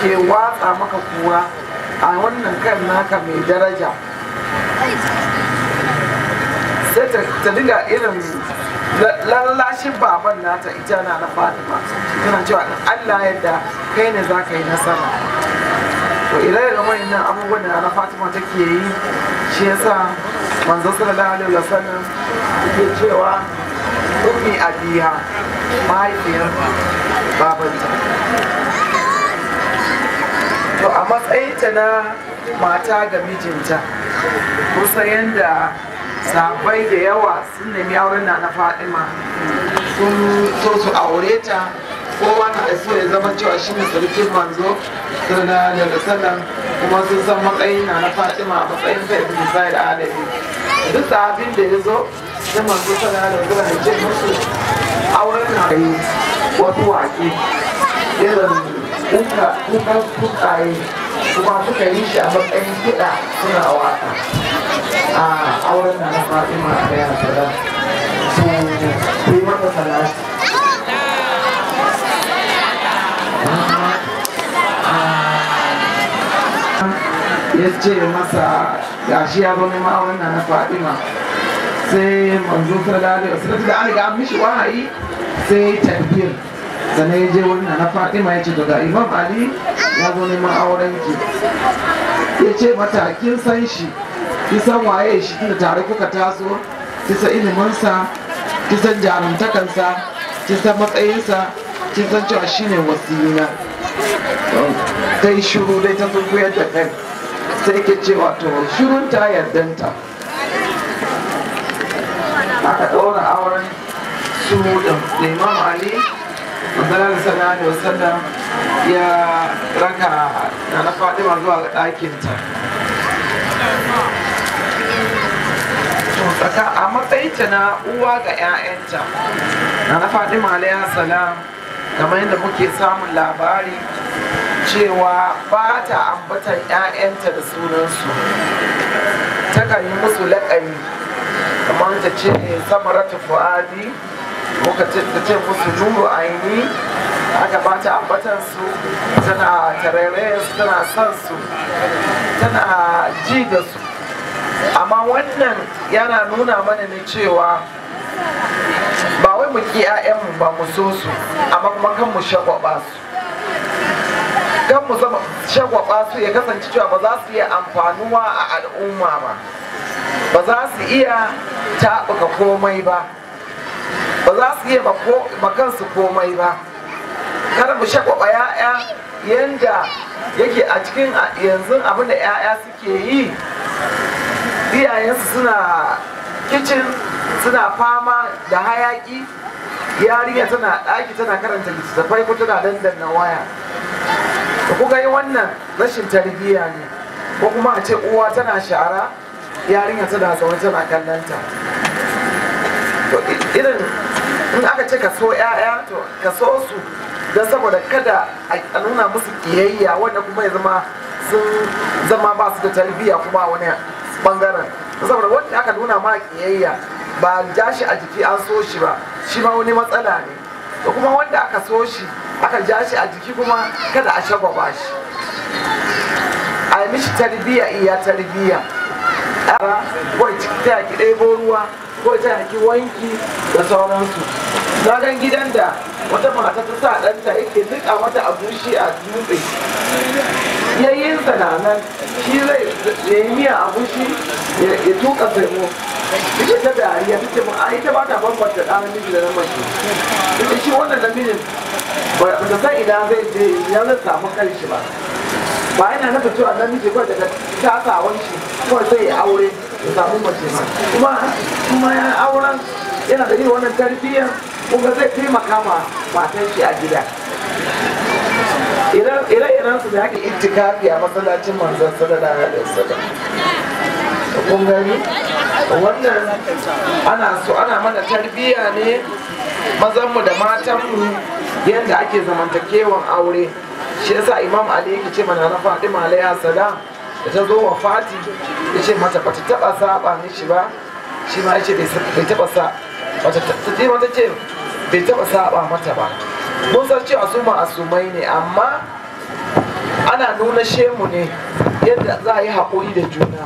ke watsa maka kura a wannan kan naka mai daraja sai ta dinga irin lallashin baban nata ita na na fatima tana cewa in allah yadda kai ne za ka yi nasara to ire da wayannan abubuwan da na fatima take yi shi yasa manzo sallallahu alaihi wasallam yake cewa ummi abiha mahaifiyar babanta to a matsayinta na mata ga mijinta kusa yadda sabai da yawa sun nemi auren na na fadima sun so su aure ta kowa na so ya zama cewa shi ne sarkin manzo sallallahu alaihi wasallam kuma sun san matsayin na na fatima a matsayin sa ibn sa'id alabi duk sahabin da ya zo sai manzo sallallahu alaihi wasallam ya ce musu auren na yi wasu waƙe irin kuka kuka kukaye kuma suka yi shi a matsayin kiɗa suna waka a auren na na fatima a ɗaya sada su yi mata salati ya ce masa gashi ya zo neman auren na na fatima sai manzo sallallahu alaihi wasallam da an riga an mishi wahayi sai takbir sannan ya je wannan na fatima ya ce daga imam ali ya zo neman auren ki ya ce mata kin san shi kin san waye shi tunda tare kuka taso kin san iliminsa kin san jarumtakansa kin san matsayinsa kin san cewa shine wasiyina ta yi shiru dai ta zunguyar da kai sai ke cewa to shirun ta yardanta aka ɗaura auren su da imam ali manzalar sallallahu alaihi wasallam ya raka na na fadima zuwa ɗakinta a matsayinta na uwa ga 'ya'yanta na na fadima alaihi salam kamar yadda muke samun labari cewa ba ta ambatan 'ya'yanta da sunansu takan yi musu laƙani kamar ta ce samaratu fu'adi muka ce ta ce musu nuru aini aka ba ta ambatan su tana tarere su tana son su tana ji da su amma wannan yana nuna mana ne cewa ba wai mu ki 'ya'yanmu ba mu so su amma kuma kan mu shagwaba su kan mu zama shagwaba su ya kasance cewa ba za su iya amfanuwa a al'umma ba ba za su iya taɓuka komai ba ba za su iya makansu komai ba kada mu shagwaba ya'ya yanda yake a cikin yanzu abin da ya'ya suke yi iyayensu suna kicin suna fama da hayaki yarinya tana ɗaki tana karanta littattafai ko tana dandanna waya da kuka yi wannan rashin tarbiyya ne ko kuma a ce uwa tana shara yarinya tana zaune tana kallonta to irin in aka ce ka so 'ya'ya to ka so su don saboda kada a nuna musu kiyayya wanda kuma ya zama sun zama ba su da tarbiyya kuma wani bangaren saboda wanda aka nuna ma kiyayya ba ja shi a jiki an so shi ba shi ma wani matsala ne da kuma wanda aka so shi aka ja shi a jiki kuma kada a shagwaba shi a yi mishi tarbiyya iya tarbiyya ko ta ki ɗebo ruwa ko ta ki wanki da sauransu na gan gidan da wata mata ta sa ɗanta yake nika mata a bushe a dutse yayyinsa na nan shi zai ya yi miya a bushi ya tuka semo ita ta dariya ta ce a ita ba ta bambanta ɗan namiji da na mace ita shi wannan namijin ba ta san ina zai je ina zai samu kanshi ba ba yana nufin cewa namiji kawai daga tasawan shi kawai sai ya aure ya samu mace ma kuma kuma ya auren yana da irin wannan tarbiyyar kuma zai taimaka ma matan shi a gida ire-iren su da ake itikafi a masallacin manzon sallallahu alaihi wasallam kun gani wannan ana so ana mana tarbiyya ne mazanmu da matanmu yadda ake zamantakewan aure shi yasa imam ali yake ce mana na fatima alaiha salam da ta zo wa fati ya ce mata bata taba saba mishi ba shi ma ya ce bai taba sa bata ta mata ce bai taba saba mata ba mun san cewa su ma'asumai ne amma ana nuna shemu ne yadda za a yi haƙuri da juna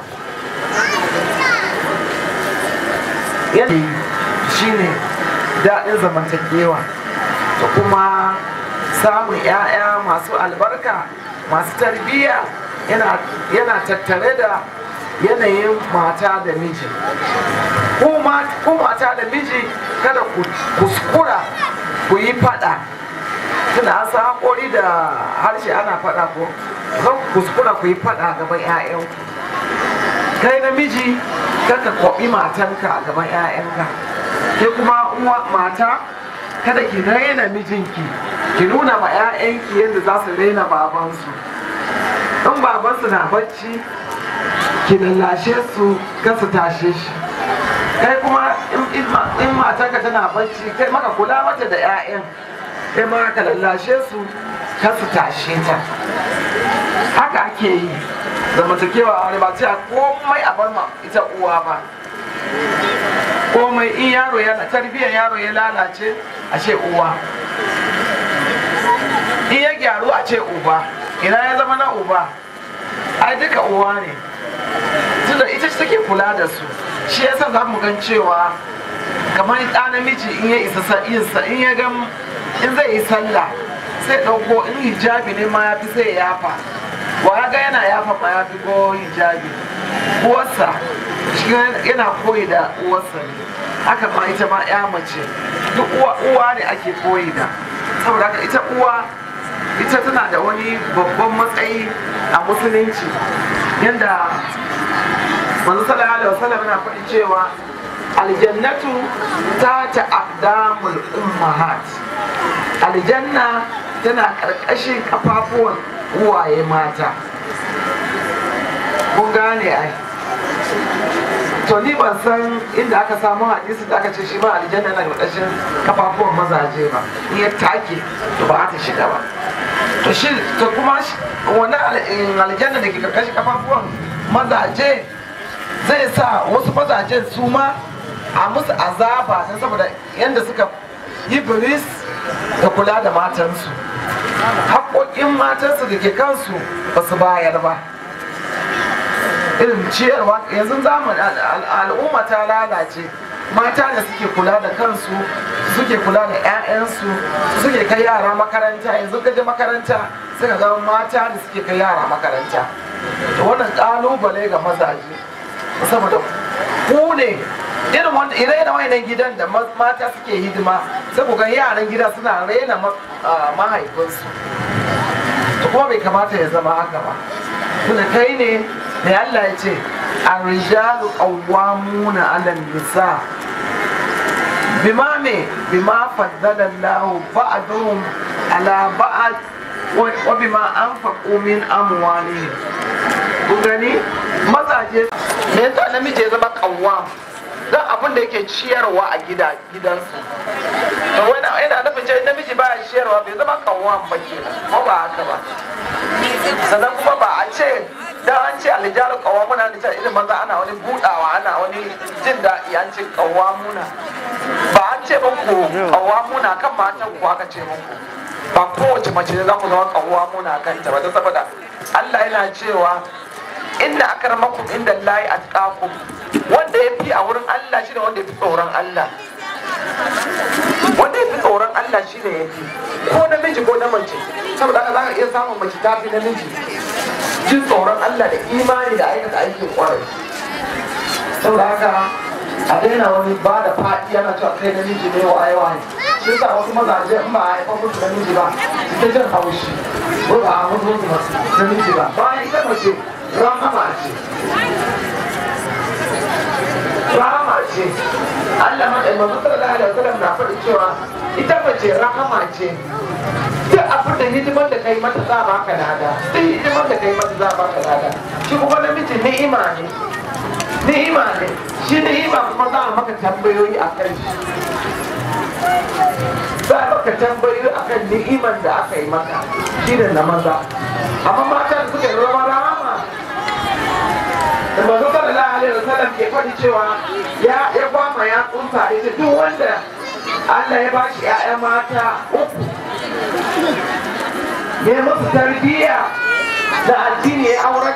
yadda shi ne daɗin zamantakewa da kuma samun 'ya'ya masu albarka masu tarbiyya yana tattare da yanayin mata da miji ko mata da miji kada ku kuskura ku yi fada tuna an sa haƙori da harshe ana fada ko zan kuskura ku yi fada gaban 'ya'yanku kai namiji kaka kwaɓi matanka a gaban 'ya'yanka ke kuma uwa mata kada ki raina mijinki ki nuna ma 'ya'yanki yadda za su raina babansu in babansu na bacci ki lallashe su su tashe shi kai kuma in matanka tana bacci kai maka kula mata da 'ya'yan kai ma ka lallashe su su tashe ta haka ake yi zamantakewa a wani ba ce komai a bar ma ita uwa ba komai in yaro yana tarbiyyar yaro ya lalace a ce uwa in ya gyaru a ce uba ina ya zama na uba ai duka uwa ne tunda ita ce take kula da su shi yasa za mu gan cewa kamar ɗa namiji in ya isa sa'insa in ya gan in zai yi sallah sai ɗauko in hijabi ne ma ya fi sai ya yafa wa ya ga yana yafa ma ya fi ko hijabi uwarsa shi yana koyi da uwarsa ne haka ma ita ma ya mace duk uwa ne ake koyi da saboda haka ita uwa ita tana da wani babban matsayi a musulunci yadda manzo sallallahu alaihi wasallam yana faɗi cewa aljannatu ta ta aqdamul ummahat aljanna tana ƙarƙashin kafafuwan uwaye mata kun gane ai to ni ban san inda aka samu hadisi da aka ce shi ma aljanna na ƙarƙashin kafafuwan mazaje ba in ya take to ba ta shiga ba to shi to kuma wani aljanna da ke ƙarƙashin kafafuwan mazaje zai sa wasu mazajen su ma a musu azaba don saboda yadda suka yi biris da kula da matansu haƙoƙin matansu da ke kansu ba su bayar ba irin ciyarwa yanzu zamani al'umma ta lalace mata da suke kula da kansu suke kula da 'ya'yansu suke kai yara makaranta yanzu gaje makaranta suka ga mata da suke kai yara makaranta to wannan ƙalubale ga mazaje saboda ku ne irin wanda ire da wayannan gidan da mata suke hidima sai ku ga yaran gida suna raina mahaifinsu to kuma bai kamata ya zama haka ba tunda kai ne da Allah ya ce arrijalu qawwamuna 'ala nisa bima me bima faddala Allah ba'dhum 'ala ba'd wa bima anfaqu min amwalihim kun gani mazaje me yasa namiji ya zama qawwam don abin da yake ciyarwa a gida gidansu to wani yana nufin cewa namiji ba ya ciyarwa bai zama kawon ba ke ko ba haka ba sannan kuma ba a ce dan an ce alijalu kawamuna ne irin maza ana wani budawa ana wani jin daɗi an ce kawamuna ba an ce muku kawamuna kan matan ku aka ce muku ba kowace mace ne za ku zama kawamuna kan ta ba don saboda Allah yana cewa inda akramakum inda layi atqakum wanda ya fi a wurin Allah shi ne wanda ya fi tsoron Allah wanda ya fi tsoron Allah shi ne ya fi ko namiji ko na mace saboda haka za ka iya samun mace ta fi namiji jin tsoron Allah da imani da aikata aikin kwarai saboda haka a daina wani ba da faɗi yana cewa kai namiji ne wa aiwa ne shi yasa wasu mazaje in ba a haifar musu namiji ba su ta jin haushi ko ba a mutu musu namiji ba bayan ita mace rahama ce rahama ce Allah ma ɗaya mazu sallallahu alaihi wasallam na faɗi cewa ita mace rahama ce duk abin da hidimar da kai mata za ba ka lada duk hidimar da kai mata za ba ka lada shi kuma namiji ni'ima ne ni'ima ne shi ni'ima kuma za a maka tambayoyi a kan shi za a maka tambayoyi a kan ni'iman da aka yi maka shi da na maza amma mata da suka yi zama rahama da manzo sallallahu alaihi wasallam ke faɗi cewa ya ya kwama ya tsunta ita duk wanda Allah ya bashi ƴaƴa mata uku ya musu tarbiyya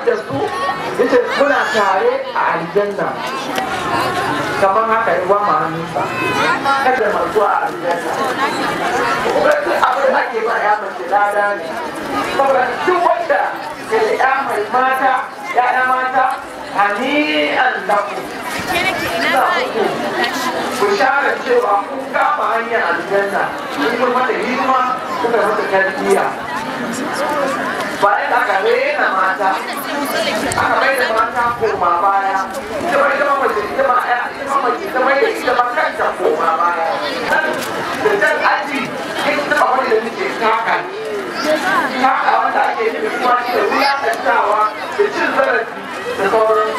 da su yace muna tare a aljanna kamar haka yi wa ma'aninsa kada masu a aljanna kuma duk abin da ake ba ya mace lada ne saboda duk wanda ke da ya mai mata ya mata hani'an lakum ina muku bishara cewa kun kama hanyar aljanna kun yi mata hidima kuka mata tarbiyya bayan aka rena mata aka mai da mata koma baya ita ma ita ma mace ita ma ya ita ma mace ita ma ita ma kanta koma baya nan da jan aji ita ba wani da nake taka taka wanda ake nufi kuma shi da wulakantawa da cin zarafi da sauran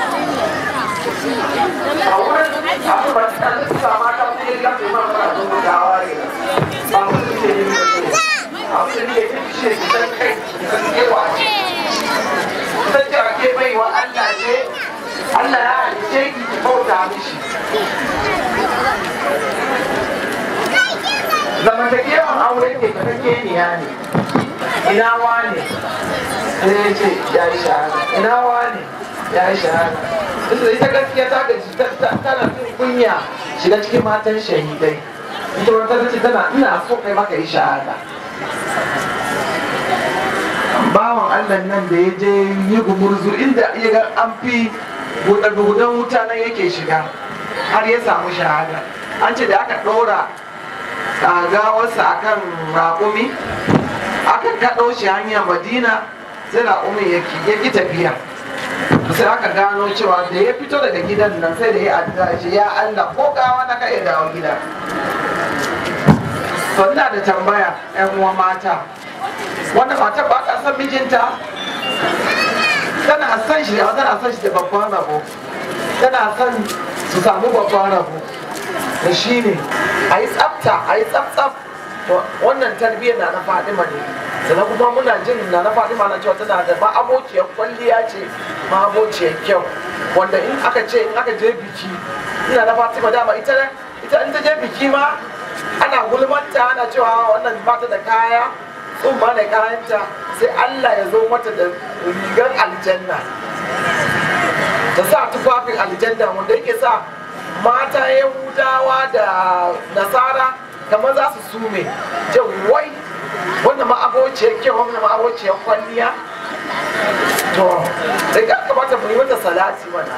a wurin abu ba ta sa mata su yi gafe ma fara zuwa gawa ne ba mu su ke yi abu da ne ta ce san kai san kewa ce san cewa ke bai wa Allah ce Allah ya halice ki ki bauta mishi zamantakewan aure ke ta keniya ne ina wane sai ya ce ya yi shahada ina wane ya yi shahada ita ita gaskiya ta gaji tana jin kunya shiga cikin matan shahidai ita wata ce tana ina so kai maka yi shahada bawan allah nan da ya je yi gumurzu inda ya ga an fi gudan wuta nan yake shiga har ya samu shahada an ce da aka ɗora gawarsa a kan raƙumi aka kaɗo shi hanyar madina sai raƙumin ya ƙi tafiya sai aka gano cewa da ya fito daga gidan nan sai da ya addu'a shi ya allah ko gawa na ka iya dawo gida to ina da tambaya 'yan uwa mata wanda matar ba ta san mijinta tana son shi tana son shi da babban rabo tana son su samu babban rabo da shi ne a yi tsafta a yi tsaf to wannan tarbiyyar na na fadima ne sannan kuma muna jin na na fadima na cewa tana da ma'abociyar kwalliya ce ma'abociyar kyau wanda in aka ce in aka je biki ina na fatima dama ita ita in ta je biki ma ana gulmanta ana cewa wannan ba ta da kaya tsumma da kayanta sai Allah ya zo mata da rigar aljanna ta sa tufafin aljanna wanda yake sa mata yahudawa da nasara kamar za su sume ce wai wanda ma'abociyar kyau wanda ma'abociyar kwalliya to da ya kamata mu yi mata salati mana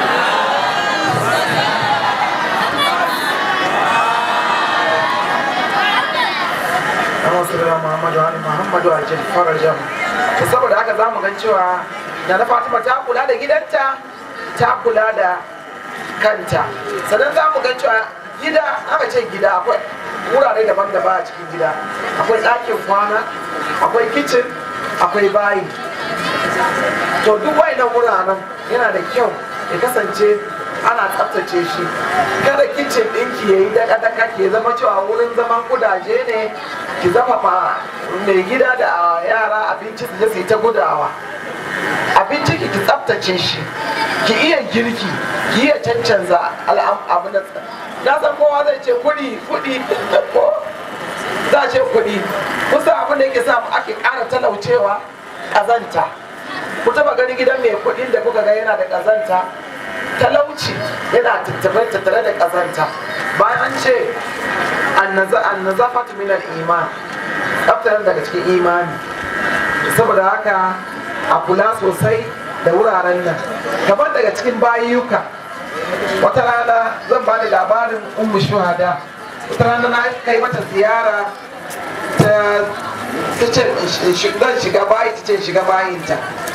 Allahumma salli ala Muhammad wa ali Muhammad wa ajil farajam to saboda haka zamu gan cewa da na Fatima ta kula da gidanta ta kula da kanta sannan za mu gan cewa gida aka ce gida akwai wurare daban-daban a cikin gida akwai ɗakin kwana akwai kicin akwai bayi to duk wayannan wuraren yana da kyau ya kasance ana tsaftace shi kada kicin ɗinki ya yi daka-daka ke zama cewa wurin zaman kudaje ne ki zama ma mai gida da yara abinci su je su yi ta gudawa abinci ki ki tsaftace shi ki iya girki ki iya cancanza abin da na san kowa zai ce kuɗi kuɗi ko za a ce kuɗi kusa abin da yake samu ake ƙara talaucewa ƙazanta ku taba ganin gidan mai kuɗin da kuka ga yana da ƙazanta talauci yana tattare tattare da ƙazanta bayan an ce annazafatu min al-iman tsaftar daga cikin imani saboda haka a kula sosai da wuraren nan kamar daga cikin bayuka wata rana zan ba da labarin ummu shuhada wata rana na kai mata ziyara ta ce zan shiga bayi ta ce shiga bayinta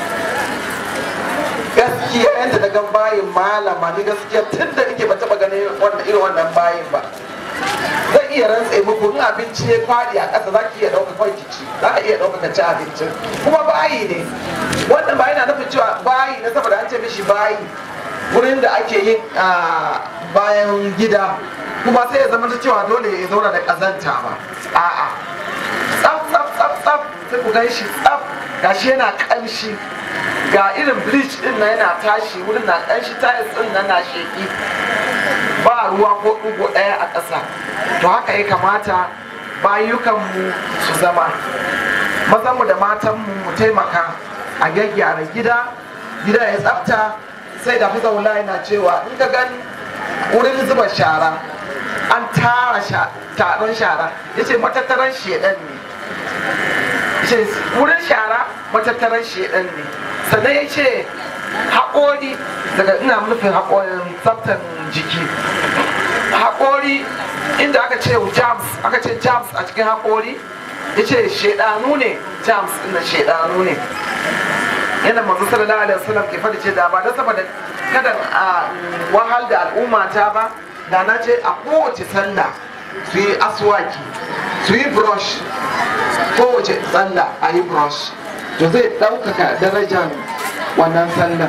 gaskiya yadda na gan bayin malama ni gaskiya tun da nake ba taba ganin irin wannan bayin ba zan iya rantse muku in abinci ya fadi a ƙasa za ki iya ɗauka kawai ki ci za ka iya ɗauka ka ci abincin kuma bayi ne wannan bayi na nufin cewa bayi na saboda an ce mishi bayi wurin da ake yin bayan gida kuma sai ya zama cewa dole ya zauna da ƙazanta ba a'a tsaf tsaf tsaf tsaf sai ku gan shi tsaf gashi yana ƙamshi ga irin bleach din na yana tashi wurin na ƙanshi tiles din nan na sheki ba ruwa ko ɗugo ɗaya a ƙasa to haka ya kamata bayukanmu su zama mazanmu da matanmu mu taimaka a gyaggyara gida gida ya tsafta sai da fusa wula yana cewa in ka gani wurin zuba shara an tara taron shara ya ce matattaran shedan ne ce wurin shara matattaran shedan ne sannan ya ce haƙori daga ina nufin haƙorin tsaftan jiki haƙori inda aka ce jams aka ce jams a cikin haƙori ya ce shedanu ne jams ina shedanu ne yana manzo sallallahu alaihi wasallam ke fadi ce da ba da saboda kada a wahal da al'umma ta ba da na ce a kowace sallah su yi aswaki su yi brush kowace sallah a yi brush to zai ɗaukaka darajar wannan sallah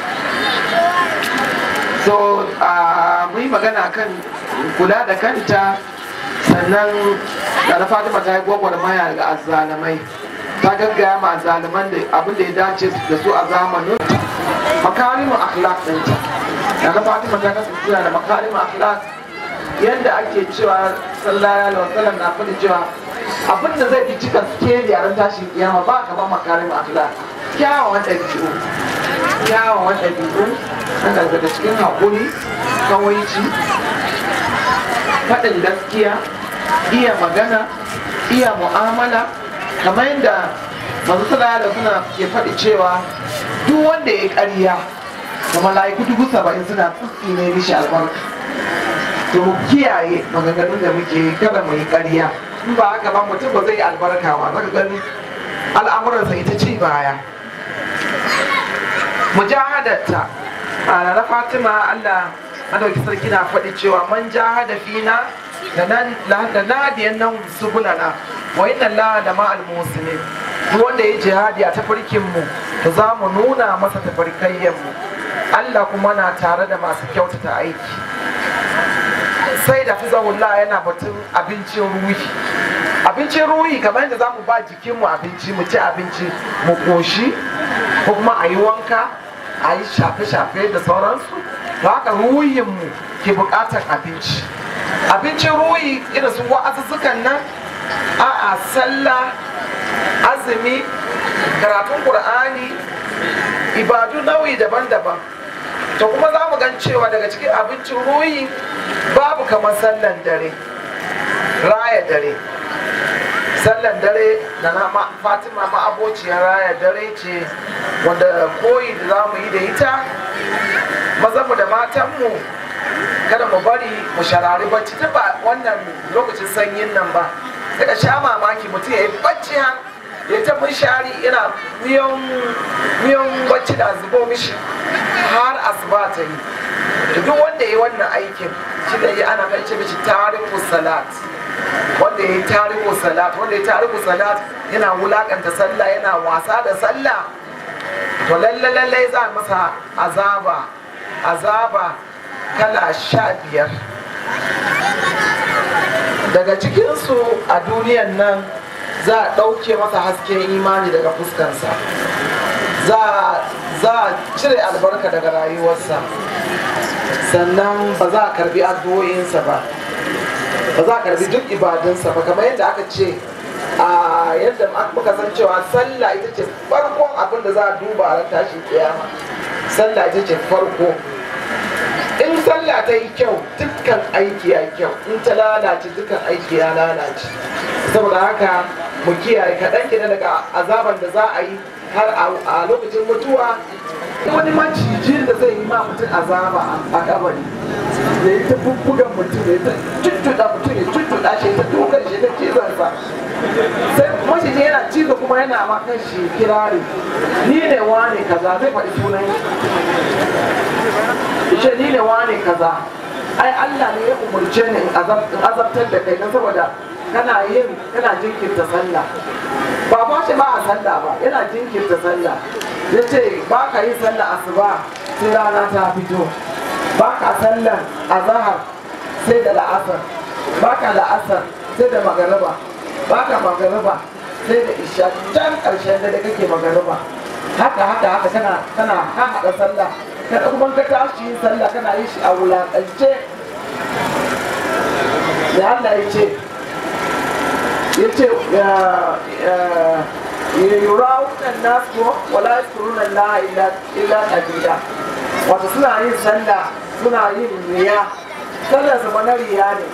so mu yi magana kan kula da kanta sannan da na fatima ta yi gwagwarmaya ga azzalamai ta gaggaya ma azzaluman da abin da ya dace da su a zamanin makarimin akhlaq ɗinta da na fatima ta kasance da makarimin akhlaq yadda ake cewa sallallahu alaihi wasallam na faɗi cewa abin da zai fi cika skeli a ran tashin kiyama ba kamar makarimin akhlaq kyawawan ɗabi'u kyawawan ɗabi'u na daga cikin haƙuri kawaici faɗin gaskiya iya magana iya mu'amala kamar yadda masu da suna ke faɗi cewa duk wanda ya ƙarya da mala'iku dubu saba'in suna tsitsi ne mishi albarka to mu kiyaye maganganun da muke yi kada mu yi ƙarya in ba haka ba mutum ba zai yi albarka ba zaka gani al'amuransa ita ci baya mujahadarta a na fatima allah madauki sarki na faɗi cewa man jahada fina da nadiyan nan subulana wa inna allaha da ma'al muslimin duk wanda ya jihadi a tafarkin mu to za mu nuna masa tafarkayyen mu Allah kuma na tare da masu kyautata aiki sai da fizahullah yana batun abincin ruhi abincin ruhi kamar yadda za mu ba jikinmu abinci mu ci abinci mu koshi ko kuma a yi wanka a yi shafe-shafe da sauransu to haka ruhinmu ke bukatar abinci abincin ruhi irin su wa'azuzzukan nan a'a sallah azumi karatun qur'ani ibadu nau'i daban-daban to kuma za mu gan cewa daga cikin abincin ruhi babu kamar sallan dare raya dare sallan dare da na fatima ma'abociyar raya dare ce wanda koyi da za mu yi da ita mazanmu da matanmu kada mu bari mu sharari bacci ta ba wannan lokacin sanyin nan ba daga sha mamaki mutum ya yi bacci har ya ta shari yana miyan bacci da zubo mishi har asuba ta yi duk wanda ya yi wannan aikin shi da yi ana kan ce mishi tariku salat wanda ya yi tariku salat wanda ya yi tariku salat yana wulakanta sallah yana wasa da sallah to lalle lalle za masa azaba azaba kala sha biyar daga cikinsu a duniyan nan za a ɗauke masa hasken imani daga fuskansa za a cire albarka daga rayuwarsa sannan ba za a karbi addu'o'insa ba ba za a karbi duk ibadunsa ba kamar yadda aka ce a yadda muka san cewa sallah ita ce farkon abin da za a duba a tashin kiyama sallah ita ce farko in sallah ta yi kyau dukkan aiki ya kyau in ta lalace dukkan aiki ya lalace saboda haka mu kiyaye kaɗan kenan daga azaban da za a yi har a lokacin mutuwa wani macijin da zai yi ma mutum azaba a kabari da ya ta bubbugan mutum ya ta tuttuɗa mutum ya tuttuɗa shi ta dukan shi ta cizonsa sai maciji yana cizo kuma yana ma kan shi kirari ni ne wane kaza zai faɗi sunan shi ni ne wane kaza ai Allah ne ya umurce ni in azabtar da kai don saboda kana yin kana jinkirta sallah ba ba shi ba a sallah ba yana jinkirta sallah ya ce ba ka yi sallah asuba sai rana ta fito ba ka sallan azahar sai da la'asar ba ka la'asar sai da magariba ba ka magariba sai da isha can ƙarshen da kake magariba haka haka haka kana kana haɗa sallah kada kuma ka tashi yin sallah kana yin shi a wulaƙance da Allah ya ce ya ce yurawunan nasu wala yaskuruna Allah illa illa qalila wato suna yin sallah suna yin riya sallar su na riya ne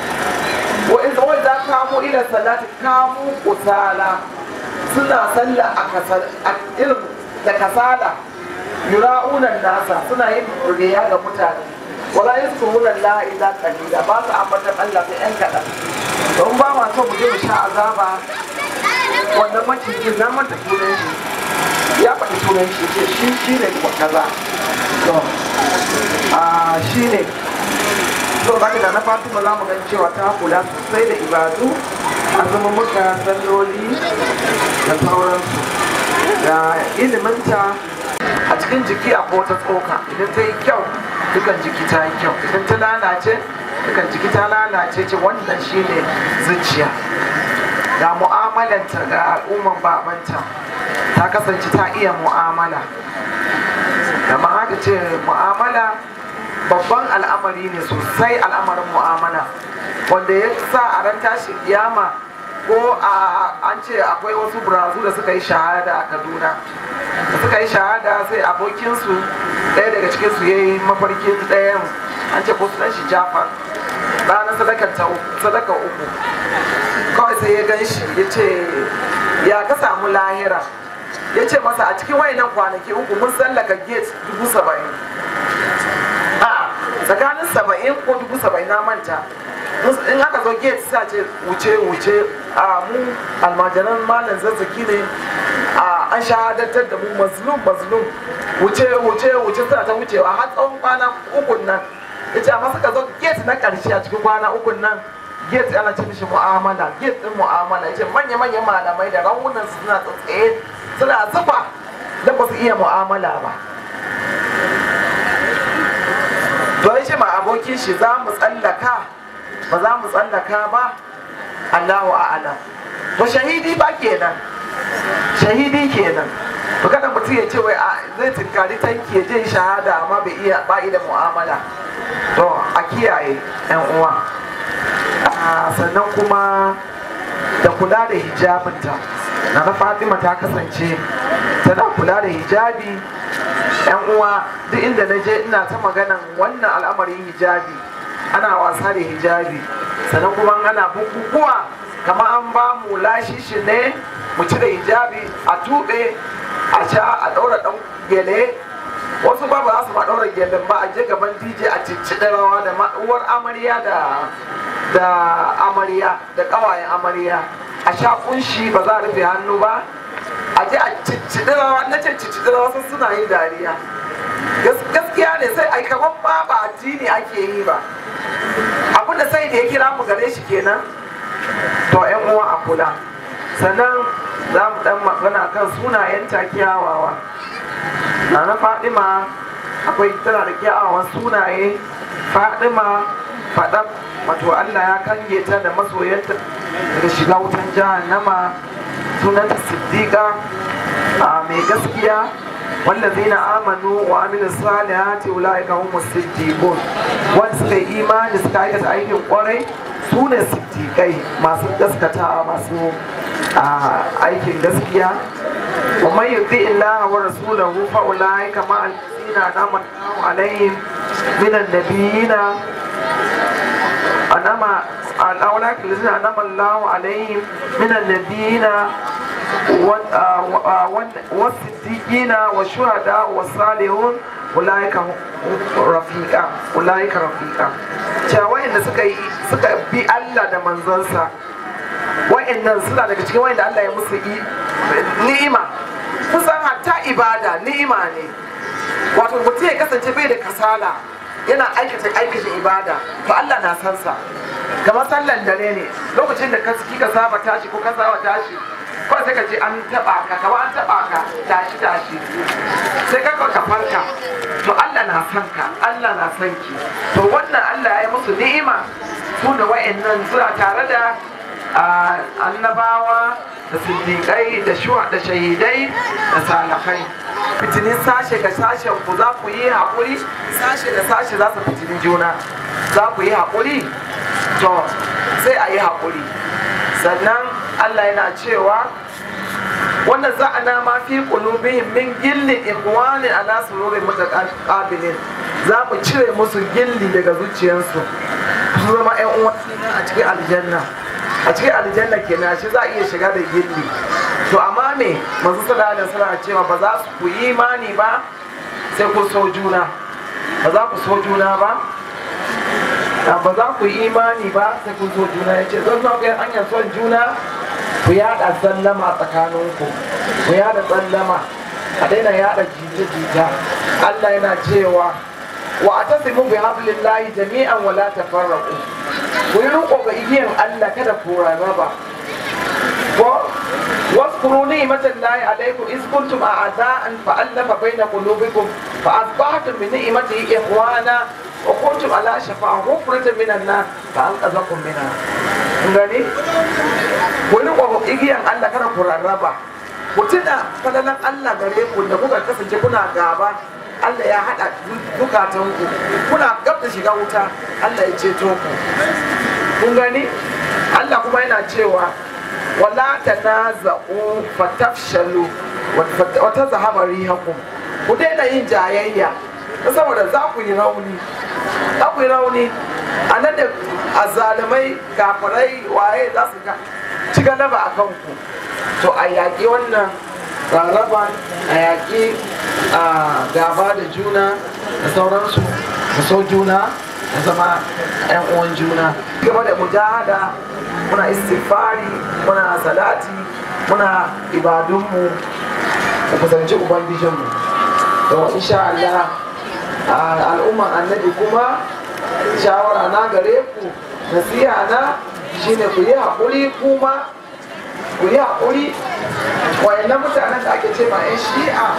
wa in wa za kamu ila salati kamu kusala suna sallah a kasal a irin da kasala yura'unan nasa suna yin riya ga mutane wala yaskuruna Allah illa qalila ba su ambatan Allah sai yan kaɗan don ba ma so mu je mu sha azaba wannan macijin na manta sunan shi ya faɗi sunan shi ce shi shi ne kuma kaza to a shi ne to ba da na fatima za mu gan cewa ta kula sosai da ibadu azumin muka salloli da sauransu da iliminta a cikin jiki a wata tsoka idan ta yi kyau dukan jiki ta yi kyau idan ta lalace dukan jiki ta lalace ce wannan shine zuciya ga mu'amalanta ga al'umman babanta ta kasance ta iya mu'amala da haka ce mu'amala babban al'amari ne sosai al'amarin mu'amala wanda ya sa a ran tashi kiyama ko an ce akwai wasu burazu da suka yi shahada a kaduna da suka yi shahada sai abokinsu ɗaya daga cikinsu ya yi mafarkin ɗayan an ce ko sunan shi jafar ranar sadaka uku kawai sai ya gan shi ya ce ya ka samu lahira ya ce masa a cikin wayannan kwanaki uku mun tsallaka gate dubu saba'in a tsakanin saba'in ko dubu saba'in na manta in aka zo gate sa ce wuce wuce a mu almajiran malam zazzaki ne a an shahadatar da mu mazlum mazlum wuce wuce wuce suna ta wucewa har tsawon kwana ukun nan ya ce amma suka zo gate na karshe a cikin kwana ukun nan gate ana ce mishi mu'amala gate din mu'amala yace manya-manyan malamai da rawunan su suna tsaye suna zufa da ba su iya mu'amala ba to yace ma abokin shi za mu tsallaka ba za mu tsallaka ba Allahu a'ala to shahidi ba kenan shahidi kenan to kada mutum ya ce wai zai tinkari tanki ya je shahada amma bai iya ba da mu'amala to a kiyaye yan uwa sannan kuma da kula da hijabinta na na fatima ta kasance tana kula da hijabi yan uwa duk inda na je ina ta maganan wannan al'amarin hijabi ana wasa da hijabi sannan kuma ana bukukuwa kama an ba mu lashishi ne mu cire hijabi a tuɓe a sha a ɗaura ɗan gele wasu ba ba za su ma ɗaura gelen ba a je gaban dj a ciccide rawa da uwar amarya da da amarya da ƙawayen amarya a sha kunshi ba za a rufe hannu ba a je a ciccide rawa na ce ciccide rawa sun suna yin dariya gaskiya ne sai ai kaman ba ba addini ake yi ba abinda sai da ya kira mu gare shi kenan to yan uwa a kula sannan za mu dan magana kan sunayen kyawawa na na fadima akwai tana da kyawawan sunaye fadima fadam wato allah ya kange ta da masoyanta daga shiga wutan jahannama sunanta siddiqa mai gaskiya والذين آمنوا وعملوا الصالحات أولئك هم الصديقون wanda suka yi imani suka aikata aikin kwarai su ne siddiƙai masu gaskata masu aikin gaskiya wa man yuti illaha wa rasulahu fa ulaika ma alladhina anama alaihim min annabiyina anama أولئك الذين أنعم الله عليهم من النبيين والصديقين والشهداء والصالحون أولئك رفيقا أولئك رفيقا cewa wayanda suka yi suka bi Allah da manzonsa wayannan suna daga cikin wayanda Allah ya musu ni'ima kusan hatta ibada ni'ima ne wato mutum ya kasance bai da kasala yana aikata aikata ibada to Allah na san sa kamar sallan dare ne lokacin da kika saba tashi ko ka saba tashi kawai sai ka ce an taba ka kamar an taba ka tashi tashi sai ka ka farka to Allah na san ka Allah na san ki to wannan Allah ya yi musu ni'ima su da wa'annan suna tare da annabawa da siddiƙai da shuwa da shahidai da salafai fitinin sashe ga sashen ku za ku yi haƙuri sashe da sashe za su fitinin juna za ku yi haƙuri to sai a yi haƙuri sannan allah yana cewa wanda za a nama fi qulubihim min gilli ikhwani ala sururin mutaqabilin za mu cire musu gilli daga zuciyarsu su zama ƴan uwa a cikin aljanna a cikin aljanna kenan shi za a iya shiga da gilli to amma me manzo sallallahu alaihi wasallam cewa ba za su ku yi imani ba sai ku so juna ba za ku so juna ba ba za ku yi imani ba sai ku so juna ya ce zan ku yi hanyar son juna ku yada sallama tsakaninku ku yada sallama a daina yada jita-jita Allah yana cewa wa atasimu bi hablillahi jami'an wala tafarraqu ku yi riko ga igiyan Allah kada ku rarraba ko واذكروا نعمة الله عليكم إذ كنتم أعداء فألف بين قلوبكم فأصبحتم بنعمته إخوانا وكنتم على شفا حفرة من النار فأنقذكم منها gani wani ƙwaƙwa igiyan Allah kada ku rarraba ku tuna falalan Allah gare ku da kuka kasance kuna gaba Allah ya haɗa dukatanku kuna gab da shiga wuta Allah ya ceto ku kun gani Allah kuma yana cewa wala tanaza'u fatafshalu wa tazhaba rihakum ku daina yin jayayya saboda za ku yi rauni za ku yi rauni a nan da azalimai kafirai waye za su ci galaba a kanku to a yaƙi wannan rarraban a yaƙi a gaba da juna da sauransu da so juna da zama 'yan uwan juna gaba da mujahada muna istighfari muna salati muna ibadunmu da kusanci ubangijinmu to insha Allah al'umman annabi kuma shawara na gare ku nasiha na shine ku yi haƙuri kuma ku yi haƙuri wayannan mutanen da ake ce ma 'yan shi'a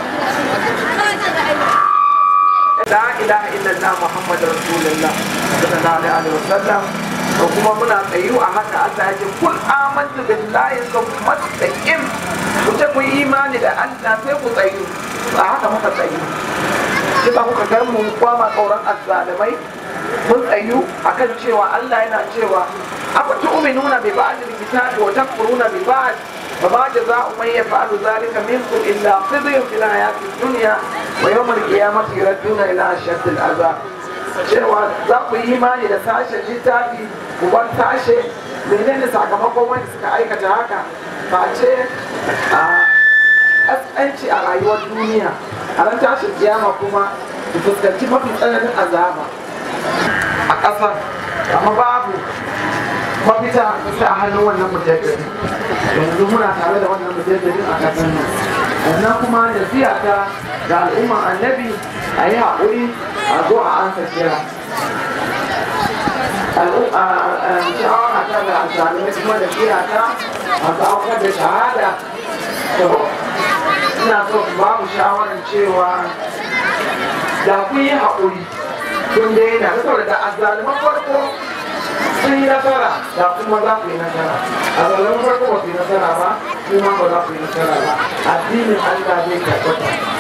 la ilaha illallah muhammadu rasulullah sallallahu alaihi wasallam to kuma muna tsayu a haka Allah ya ce kul amantu billahi thumma taqim ku ce ku yi imani da Allah sai ku tsayu a haka muka tsayu shi ba kuka gar mu kwama tsoron azzalimai mun tsayu akan cewa Allah yana cewa afa tu'minuna bi ba'd al-kitabi wa takfuruna bi ba'd فما جزاء من يفعل ذلك منكم الا خزي في الحياه الدنيا ويوم القيامه يردون الى اشد العذاب cewa za ku yi imani da sashen littafi ku bar sashe menene sakamakon wanda suka aikata haka face a kaskanci a rayuwar duniya a ran tashin kiyama kuma ku fuskanci mafi tsananin azaba a ƙasar amma babu mafita sai a hannun wannan mujaddadi yanzu muna tare da wannan mujaddadin a ƙasar nan sannan kuma nasiha ta ga al'umman annabi a yi haƙuri a zo a ansa kira shawara ta ga zalimai kuma da kira ta a aukar da shahada to ina so ba mu shawarar cewa da kun yi haƙuri kun daina saboda da azaliman farko sun yi nasara da kuma za ku yi nasara a zaliman farko ba ku yi nasara ba kuma ba za ku yi nasara ba addinin Allah zai karɓata